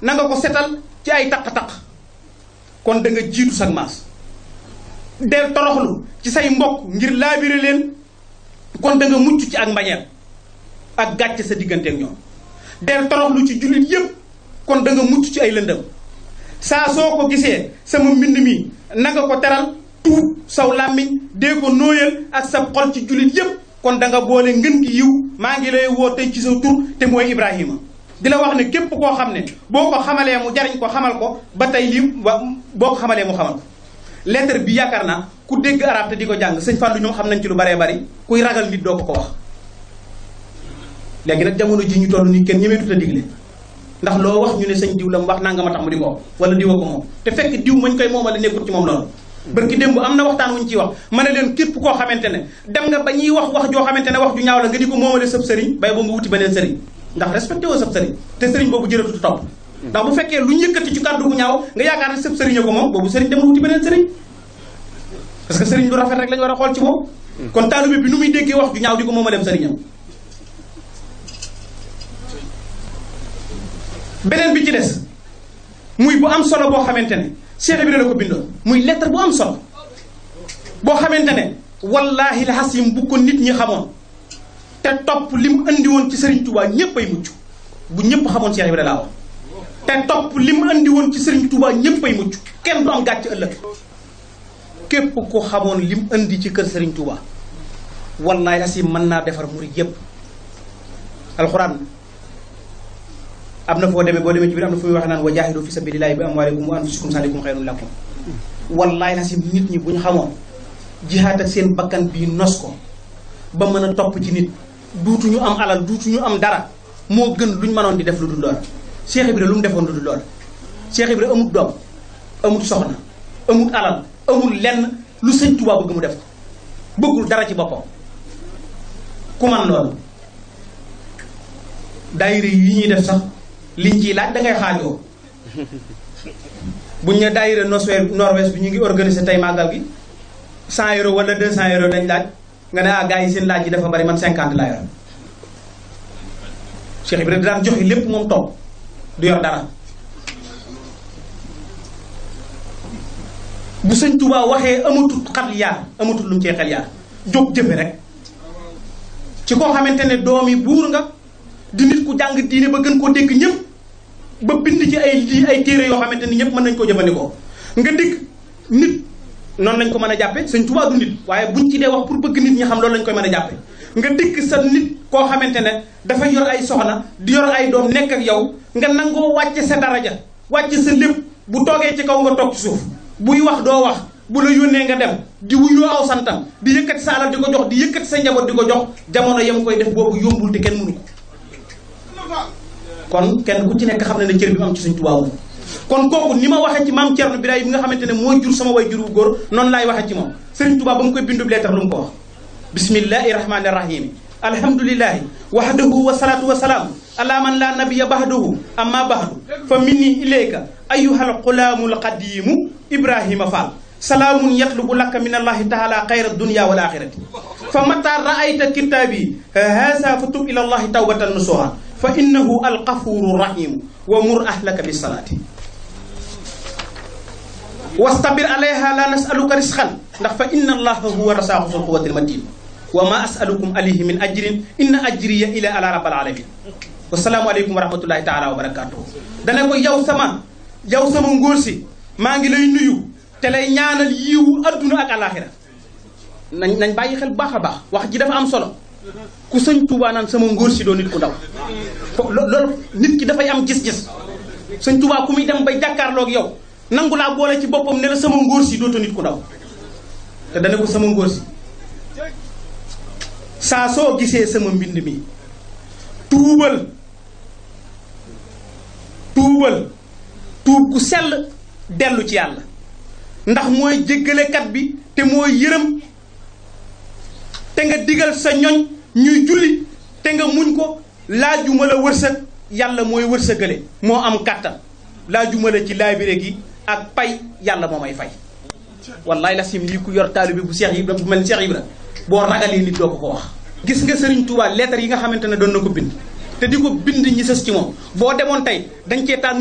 na nga ko setal ci ay taq-taq kon da nga jiitu sag maas del toroxlu ci say mbokk ngir laabire leen kon da nga mucc ci ak mbañeel ak gàcce sa diggante ak ñoom del toroxlu ci jullit yépp kon da nga mucc ci ay lëndëm saa soo ko gisee sama mbind mi na nga ko teral tuub saw làmmiñ dee ko nooyal ak sa xol ci jullit yépp kon da nga boole ngën gi yiw maa ngi lay woo tey ci sa tur te mooy Ibrahima di la wax ne képp koo xam ne boo ko xamalee mu jariñ ko xamal ko ba tey lii wa boo ko xamalee mu xamal ko lettre bi yaakaar naa ku dégg arab te di ko jàng sëñ Fallou ñoom xam nañ ci lu baree bari kuy ragal nit doo ko ko wax léegi nag jamono ji ñu toll nii kenn ñemeetut a digle ndax loo wax ñu ne sëñ diw la mu wax nanga ma tax mu di ko wala diwa ko moom te fekk diw mañ koy moomale nekkul ci moom loolu barki démb am na waxtaan wuñ ciy wax ma ne leen képp koo xamante ne dem nga ba ñuy wax wax joo xamante ne wax ju ñaaw la nga di ko moomale sab sëriñ bay ba nga wuti beneen sëriñ ndax respecté woo sab sëriñ te sëriñ boobu jërëtu topp ndax bu fekkee lu ñu yëkkati ci kàddu gu ñaaw nga yaakaar ne sab sëriñ ko moom boobu sëriñ demal wuti beneen sëriñ parce que sëriñ lu rafet rek lañu war a xool ci moom kon taalibe bi nu muy déggee wax ju ñaaw di ko moomaleem sëriñam beneen bi ci des muy bu am solo boo xamante ne Cheikh Ibrahima la ko bindoon muy lettre bu am solo boo xamante ne wallaahi la xasim bu ko nit ñi xamoon te topp li mu andi woon ci Serigne Touba ñëpp ay mucc bu ñëpp xamoon Cheikh Ibrahima laa wax te topp li mu andi woon ci Serigne Touba ñëpp ay mucc kenn du am gàcc ëllëg képp ko xamoon li mu andi ci kër Serigne Touba wallaahi la xasim mën naa defar murid yëpp alxuraan. am na foo demee boo demee ci biir am na fu muy wax naan wa jaahidu fi sabilillahi bi amwalikum wa anfusikum salikum xayrun lakum wallaay na si nit ñi bu ñu xamoon jihaat ak seen bakkan bii nos ko ba mën a topp ci nit duutuñu am alal duutuñu am dara moo gën luñ mënoon di def lu dul lool Cheikh Ibra lu mu defoon lu dul lool Cheikh Ibra amut doom amut soxna amut alal amul lenn lu sëñ Tuubaa bëgg mu def ko bëggul dara ci boppam ku man loolu daayira yi ñuy def sax liñ ciy laaj da ngay xaajoo buñ ne daayira Norvège Norvège bi ñu ngi organisé tey màggal gi 100 euros wala 200 euros dañ laaj nga ne ah gars yi seen laaj yi dafa bari man 50 laa yor Cheikh Ibrahima daan joxe lépp moom toog du yor dara. bu sëñ Touba waxee amatul xel yaar amatul lu mu cee xel yaar jóg jëfe rek ci koo xamante ne doomi buur nga. di nit ku jàng diine ba gën koo dégg ñëpp ba bind ci ay lii ay téere yoo xamante ni ñëpp mën nañ koo jëfandikoo nga dégg nit noonu lañ ko mën a jàppe sëñ Tuubaa du nit waaye buñ ci dee wax pour bëgg nit ñi xam loolu lañ koy mën a jàppe nga dégg sa nit koo xamante ne dafa yor ay soxna di yor ay doom nekk ak yow nga nangoo wàcce sa daraja wàcce sa lépp bu toogee ci kaw nga toog ci suuf buy wax doo wax bu la yónnee nga dem di wuyoo aw santam di yëkkati sa alal di ko jox di yëkkati sa njaboot di ko jox jamono yam koy def boobu yombul te kenn mënu ko kon kenn ku ci nekk xam na ne cër bi mu am ci Sëñ Tuubaa kon kooku ni ma waxee ci maam Thierno Birahim bi nga xamante ne moo jur sama way jur bu góor noonu laay waxee ci moom Sëriñ Tuubaa ba mu koy bindu leetar lu mu ko wax bismillahi rahmani rahim alhamdulillahi wahdahu wa salatu wa salaam ala man la nabiya bahdahu amma bahdu fa minni ilayka ayyuhal qulaamul qadimu ibrahima fall salaamun yatlubu laka min allahi taala xayra dunya wal axirati fa mata raayta kitaabi haza fa tub ila allahi tawbatan nasuha fa innahu alqafuru rahimu wa mur ahlaka bisalaati wastabir alayha la nasaluka risqan ndax fa inna allaha huwa rasaqu sul quwatil matin wa ma asalukum alayhi min ajrin inna ajriya ila ala rabbil alamin wasalaamu aleykum wa rahmatullahi taala wa barakatuhu dana ko yow sama yow sama ngóor si maa ngi lay nuyu te lay ñaanal yiwu adduna ak alaxira nañ nañ bàyyi xel bu baax a baax wax ji dafa am solo ku sëñ Touba naan sama ngóor si doo nit ku ndaw fo loolu nit ki dafay am gis-gis sëñ Touba ku muy dem bay jàkkaarloog yow nangu laa boole ci boppam ne la sama ngóor si dootu nit ku ndaw te dana ko sama ngóor si saa soo gisee sama mbind mi tuubal tuubal tuub gu sell dellu ci yàlla ndax mooy jéggalekat bi te mooy yërëm te nga digal sa ñoñ ñuy julli te nga muñ ko laajuma la wërsëg yàlla mooy wërsëgale moo am kàttan laajuma la ci laabire gi ak pay yàlla moo may fay wallaay la sim lii ku yor taalibe bu Cheikh Ibra bu mel Cheikh Ibra boo ragalee nit doo ko ko wax gis nga Serigne Touba lettre yi nga xamante ne doon na ko bind te di ko bind ñi sës ci moom boo demoon tey dañ cee tànn